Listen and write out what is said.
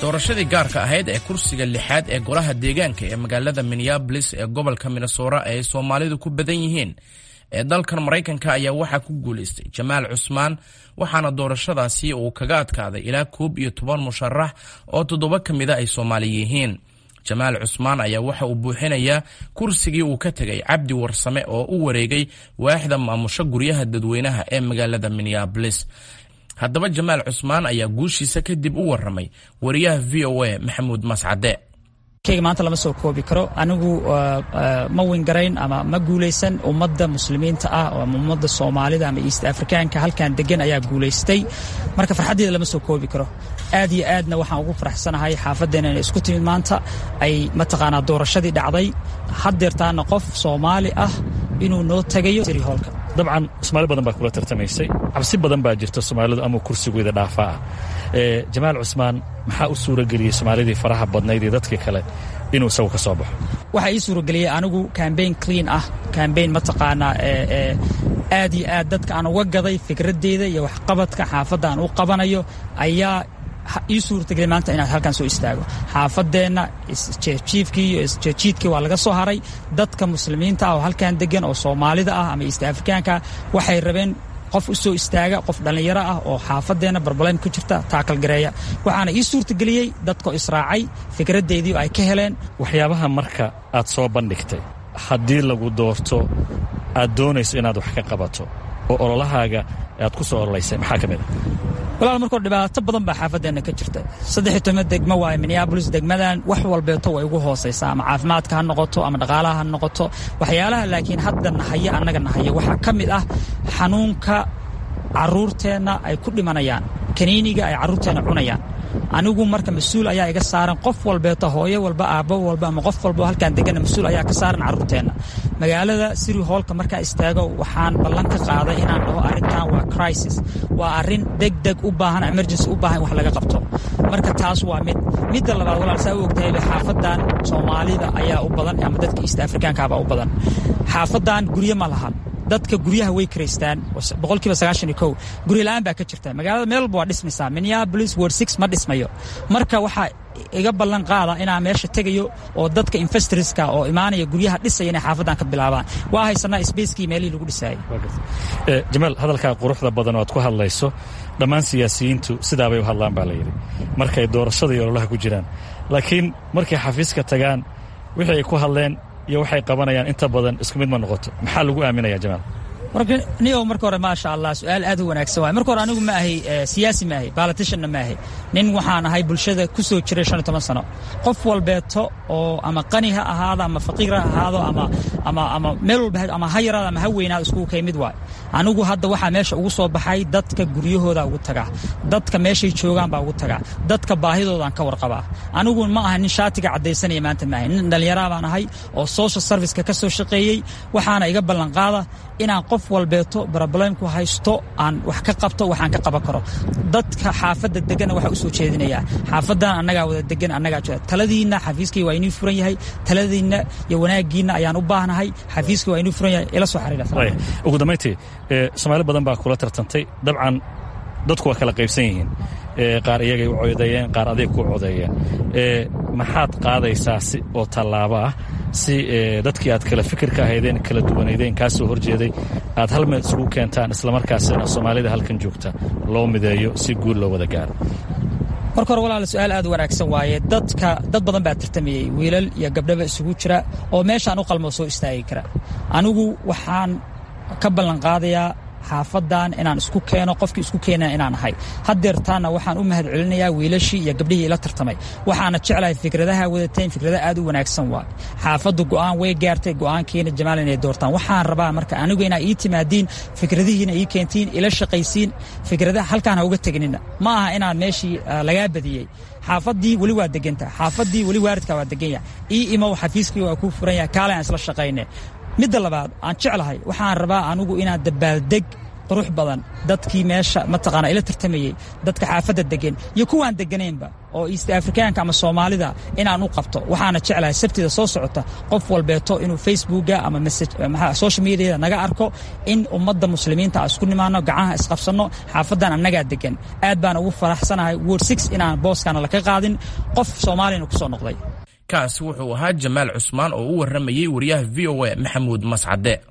doorashadii gaarka ahayd ee kursiga lixaad ee golaha deegaanka ee magaalada minneabolis ee gobolka minnesota ay soomaalidu ku badan yihiin ee dalkan maraykanka ayaa waxaa ku guulaystay jamaal cusmaan waxaana doorashadaasi uu kaga adkaaday ilaa koob iyo toban musharax oo toddoba ka mida ay soomaali yihiin jamaal cusmaan ayaa waxa uu buuxinayaa kursigii uu ka tegay cabdi warsame oo u wareegay waaxda maamusho guryaha dadweynaha ee magaalada minneabolis haddaba jamaal cusmaan ayaa guushiisa kadib u waramay wariyaha v o a maxamuud mascade keyga maanta lama soo koobi karo anigu ma wingarayn ama ma guulaysan ummadda muslimiinta ah ama ummadda soomaalida ama east afrikaanka halkan degan ayaa guulaystay marka farxaddeeda lama soo koobi karo aad iyo aadna waxaan ugu faraxsanahay xaafaddeena inay isku timid maanta ay mataqaanaa doorashadii dhacday haddeertaana qof soomaali ah inuu noo tagayo sirihoolka dabcan soomaali badan baa kula tartamaysay cabsi badan baa jirta soomaalidu ama kursigeeda dhaafa ah jamaal cusmaan maxaa u suurageliyey soomaalidii faraha badnayd iyo dadkii kale inuu isagu ka soo baxo waxaa ii suurageliyey anigu cambaign clean ah cambaign mataqaanaa aad iyo aad dadka aan uga gaday fikraddeeda iyo waxqabadka xaafadda aan u qabanayo ayaa ii suurtageliya maanta inaan halkan soo istaago xaafadeenna isjeejiifkii iyo isjeejiidkii waa laga soo haray dadka muslimiinta ah oo halkan degan oo soomaalida ah ama east afrikaanka waxay rabeen qof u soo istaaga qof dhallinyaro ah oo xaafadeenna barbaleym ku jirta taakalgareeya waxaana ii suurtageliyey dadkoo israacay fikraddeydii oo ay ka heleen waxyaabaha marka aad soo bandhigtay haddii lagu doorto aad doonayso inaad wax ka qabato oo ololahaaga aad ku soo ololaysay maxaa ka mid a walaal markoo dhibaato badan baa xaafadeenna ka jirta saddex iyo toban degmo waaye minneabolis degmadan wax walbeeto way ugu hoosaysaa ama caafimaadka ha noqoto ama dhaqaalaha ha noqoto waxyaalaha laakiin hadda nahaya annaga nahaya waxaa ka mid ah xanuunka carruurteenna ay ku dhimanayaan kaniiniga ay carruurteenna cunayaan anigu marka mas-uul ayaa iga saaran qof walbeeto hooyo walba aabbo walba ama qof walba halkaan degana mas-uul ayaa ka saaran carruurteenna magaalada siri hoolka markaa istaago waxaan ballan ka qaaday inaan dhaho arrintan waa crisis waa arrin degdeg u baahan emergency u baahan in wax laga qabto marka taas waa mid midda labaad walaal saa u ogtahayba xaafadan soomaalida ayaa u badan ama dadka east afrikaankaabaa u badan xaafadan guryo ma lahan dadka guryaha way karaystaan boqolkiiba sagaashan iyo kow guryo la-aan baa ka jirta magaalada meel walba waa dhismaysaa minneabolis word six ma dhismayo marka waxaa iga ballan qaada inaan meesha tegayo oo dadka investorska oo imaanaya guryaha dhisaya inay xaafadan ka bilaabaan waa haysanaa sbacekii meelihii lagu dhisaayay jamaal hadalkaa quruxda badan oo aad ku hadlayso dhammaan siyaasiyiintu sidaabay u hadlaan baa layidhi markay doorashada iyo ololaha ku jiraan laakiin markay xafiiska tagaan wixii ay ku hadleen iyo waxay qabanayaan inta badan isku mid ma noqoto maxaa lagu aaminaya jamaal niyow marka hore maasha allah su-aal aad u wanaagsan waay marka hore anigu ma ahay siyaasi ma ahay politicianna ma ahay nin waxaan ahay bulshada ku soo jiray shan iyo toban sano qof walbeeto oo ama qani ha ahaado ama faqiir ha ahaado ama ama ama meel walba ama ha yaraado ama ha weynaado iskugu kay mid waay anigu hadda waxaa meesha ugu soo baxay dadka guryahooda ugu tagaa dadka meeshay joogaan baa ugu tagaa dadka baahidoodaan ka warqabaa anigu ma aha nin shaatiga caddaysanaya maanta ma ahay nin dhallinyaraa baan ahay oo social serviceka ka soo shaqeeyey waxaana iga ballanqaada inaan qof walbeeto broblemku haysto aan wax ka qabto waxaan ka qaban karo dadka xaafadda degana waxaa u soo jeedinayaa xaafadan annagaa wada degan annagaa jooga taladiinna xafiiskii waa inii furan yahay taladiinna iyo wanaaggiinna ayaan u baahnahay xafiiskii waa inii furan yahay ila soo xariira ugu dambayntii soomaali badan baa kula tartantay dabcan dadku waa kala qaybsan yihiin qaar iyagay u codeeyeen qaar adig ku codeeyeen maxaad qaadaysaa si oo tallaabo ah si dadkii aad kala fikirka ahaydeen kala duwanaydeen kaa soo horjeeday aad hal meel isugu keentaan islamarkaasina soomaalida halkan joogta loo mideeyo si guul loo wada gaaro marka hore walaal su-aal aad u wanaagsan waaye dadka dad badan baa tartamayey wiilal iyo gabdhaba isugu jira oo meeshaan u qalmoo soo istaagi kara anigu waxaan ka ballanqaadayaa xaafadan inaan isku keeno qofkii isku keenana inaan ahay haddeertaana waxaan u mahad celinayaa wiilashii iyo gabdhihii ila tartamay waxaana jeclahay fikradaha wadateen fikrada aad u wanaagsan waay xaafaddu go'aan way gaartay go'aankiina jamaal inay doortaan waxaan rabaa marka anigu inaa ii timaadiin fikradihiina ii keentiin ila shaqaysiin fikradaha halkaan ha uga teginina ma aha inaan meeshii lagaa badiyey xaafaddii weli waa degantaha xaafaddii weli waaridka waa degan yaha ii imow xafiiskii waa kuu furan yaha kaale aan isla shaqayne midda labaad aan jeclahay waxaan rabaa anigu inaan dabaaldeg qurux badan dadkii meesha mataqaana ila tartamayey dadka xaafadda degan iyo kuwaan deganaynba oo east afrikaanka ama soomaalida inaan u qabto waxaana jeclahay sabtida soo socota qof walbeeto inuu facebooka ama social mediada naga arko in ummadda muslimiinta a isku nimaano gacaha isqabsanno xaafaddan annagaa degan aad baan ugu faraxsanahay word six inaan booskaana laka qaadin qof soomaaliyana ku soo noqday kaasi wuxuu ahaa jamaal cusmaan oo u warramayey wariyaha v o a maxamuud mascade